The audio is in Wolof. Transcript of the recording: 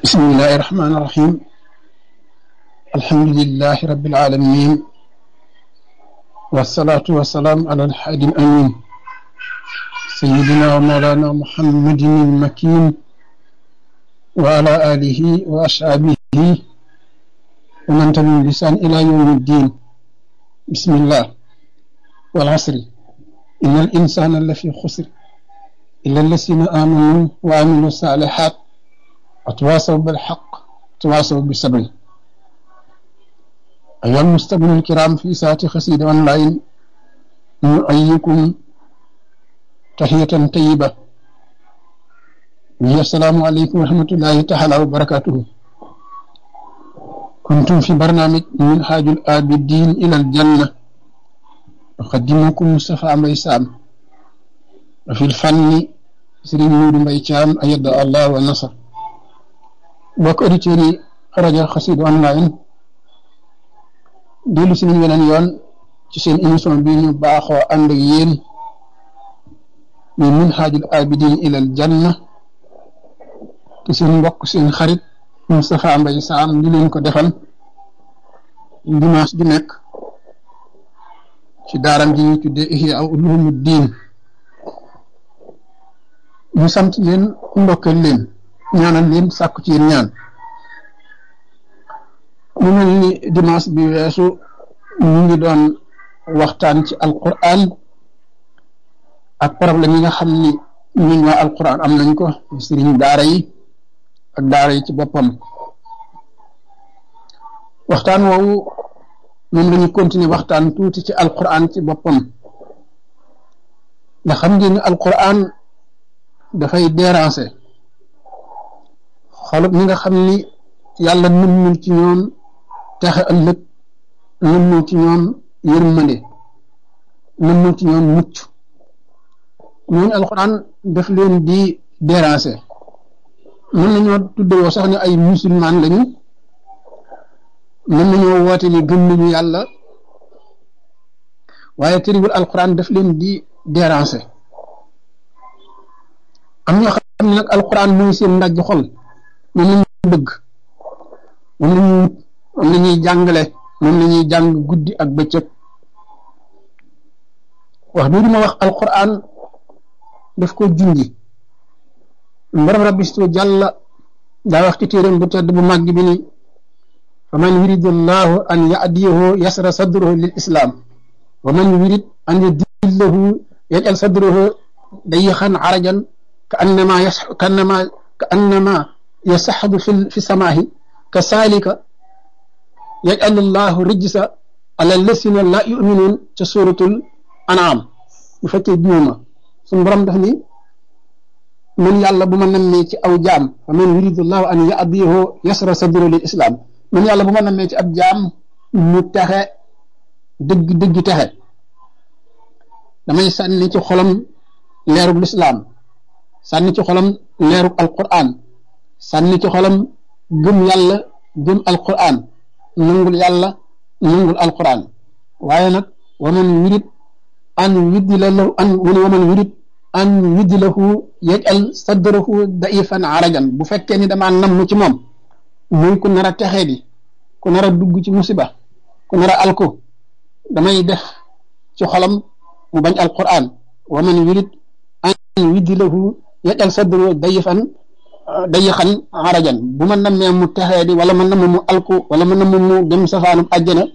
بسم الله الرحمن الرحيم الحمد لله رب العالمين والصلاة والسلام على الحادي الأمين سيدنا ومولانا محمد المكين وعلى آله وأصحابه ومن تبعهم بلسان إلى يوم الدين بسم الله والعصر إن الإنسان لفي خسر إلا الذين آمنوا وعملوا الصالحات وتواصوا بالحق وتواصوا بالصبر أيها المستمعون الكرام في ساعة خسيد أونلاين نؤيكم تحية طيبة وهي السلام عليكم ورحمة الله تعالى وبركاته كنتم في برنامج من حاج الآبدين إلى الجنة أقدمكم مصطفى ميسام وفي الفن سرين نور ميشام أيد الله والنصر bokk auditeurs yi rajo Xassida online dellu si nañ weneen yoon ci seen émission bi ñu baaxoo ànd ak yéen ñu minhaajul abidin ilal janna te seen mbokk seen xarit Moustapha Mbaye Sam ñu leen ko defal dimanche ju nekk ci daaram ji ñuy tuddee Ihya Ulumuddin ñu sant leen ndokkeel leen ñaanal leen sàkku ci yéen ñaan mu mel ni dimanche bi weesu ñu ngi doon waxtaan ci alquran ak problème yi nga xam ni ñun waa alquran am nañ ko sëriñ daara yi ak daara yi ci boppam waxtaan woowu moom lañu continuer waxtaan tuuti ci alquran ci boppam ndax xam ngeen ni alquran dafay déranger xolub ñi nga xam ni yàlla nëmmul ci ñoom texe ëllëg nëmmul ci ñoom yërmande nëmmul ci ñoom mucc ñooñu alxuraan daf leen di déranger mën nañoo tuddewoo sax ne ay musulman lañu mën nañoo woote ni gëm nañu yàlla waaye tëriwul alxuraan daf leen di déranger am ñoo xam ne nag alxuraan mooy seen ndajj xol moom la ñuy bëgg moom la ñuy moom la ñuy jàngale moom la ñuy jàng guddi ak bëccëg wax bii ma wax alquran daf ko junji mbaram rabbistu jàlla daa wax ci téeram bu tedd bu màgg bi ni fa man yuridu llahu an yadiyahu yasra sadruhu lil islam wa man yurid an yudillahu yajal sadruhu dayixan arajan ka annama yas ka annama ka annama يسحب في في السماء كذلك يجعل الله رجس على الذين لا يؤمنون في سورة الأنعام bu fekkee juuma suñu borom daf ni man yàlla bu ma nammee ci aw jaam fa man yuridu llahu an yahdiyahu yasra sadru lil islam man yàlla bu ma nammee ci ab jaam mu texe dëgg dëgg texe damay sànni ci xolam leerug lislaam sànni ci xolam leerug alquran sànni ci xolam gëm yàlla gëm alquran nangul yàlla nangul alquran waaye nag waman yurid an yuddila lahu an wani waman yurid an yuddilahu yajal sadrahu daifan arajan bu fekkee ni damaa namm ci moom muy ku nar a texee di ku nar a dugg ci musiba ku nar a alko damay def ci xolam mu bañ alquran waman yurid an yuddilahu yajal sadrahu daifan day xan arajan bu ma nammee mu texee di wala ma namm mu alku wala ma namm mu dem safaanub àjjana